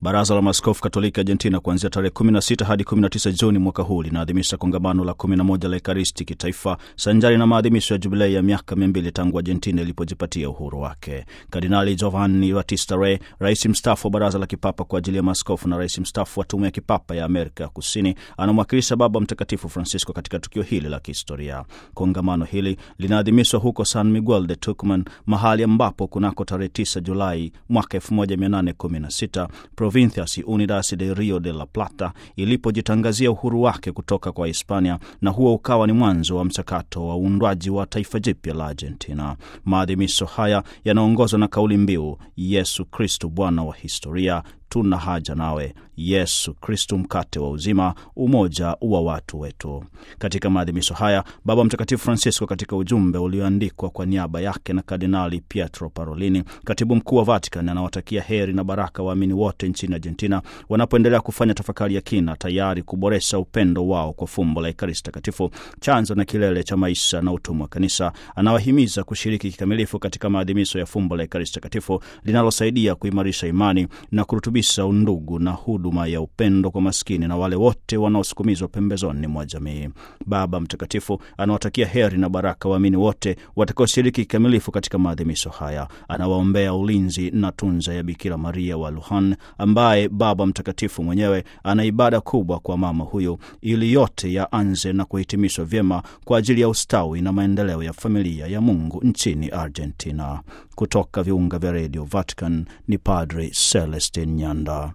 Baraza la Maaskofu Katoliki Argentina kuanzia tarehe 16 hadi 19 Juni mwaka huu linaadhimisha kongamano la 11 la Ekaristi kitaifa sanjari na maadhimisho ya jubilei ya miaka 200 tangu Argentina ilipojipatia uhuru wake. Kardinali Giovanni Battista Re, rais mstaafu wa Baraza la Kipapa kwa ajili ya maaskofu na rais mstaafu wa Tume ya Kipapa ya Amerika ya Kusini, anamwakilisha Baba Mtakatifu Francisco katika tukio hili la kihistoria. Kongamano hili linaadhimishwa huko San Miguel de Tucumán, mahali ambapo kunako tarehe 9 Julai mwaka 1816 Provincias Unidas de Rio de la Plata ilipojitangazia uhuru wake kutoka kwa Hispania, na huo ukawa ni mwanzo wa mchakato wa uundwaji wa taifa jipya la Argentina. Maadhimisho haya yanaongozwa na kauli mbiu Yesu Kristu Bwana wa historia, tuna haja nawe, Yesu Kristu mkate wa uzima, umoja wa watu wetu. Katika maadhimisho haya, Baba Mtakatifu Francisco, katika ujumbe ulioandikwa kwa niaba yake na Kardinali Pietro Parolini, katibu mkuu wa Vatican, anawatakia heri na baraka waamini wote nchini Argentina wanapoendelea kufanya tafakari ya kina, tayari kuboresha upendo wao kwa fumbo la Ekaristi Takatifu, chanzo na kilele cha maisha na utumwa wa Kanisa. Anawahimiza kushiriki kikamilifu katika maadhimisho ya fumbo la Ekaristi Takatifu linalosaidia kuimarisha imani na kurutubisha undugu na huduma ya upendo kwa maskini na wale wote wanaosukumizwa pembezoni mwa jamii. Baba Mtakatifu anawatakia heri na baraka waamini wote watakaoshiriki kikamilifu katika maadhimisho haya. Anawaombea ulinzi na tunza ya Bikira Maria wa Luhan, ambaye Baba Mtakatifu mwenyewe ana ibada kubwa kwa mama huyu, ili yote yaanze na kuhitimishwa vyema kwa ajili ya ustawi na maendeleo ya familia ya Mungu nchini Argentina. Kutoka viunga vya redio Vatican ni Padre Celestin Nyanda.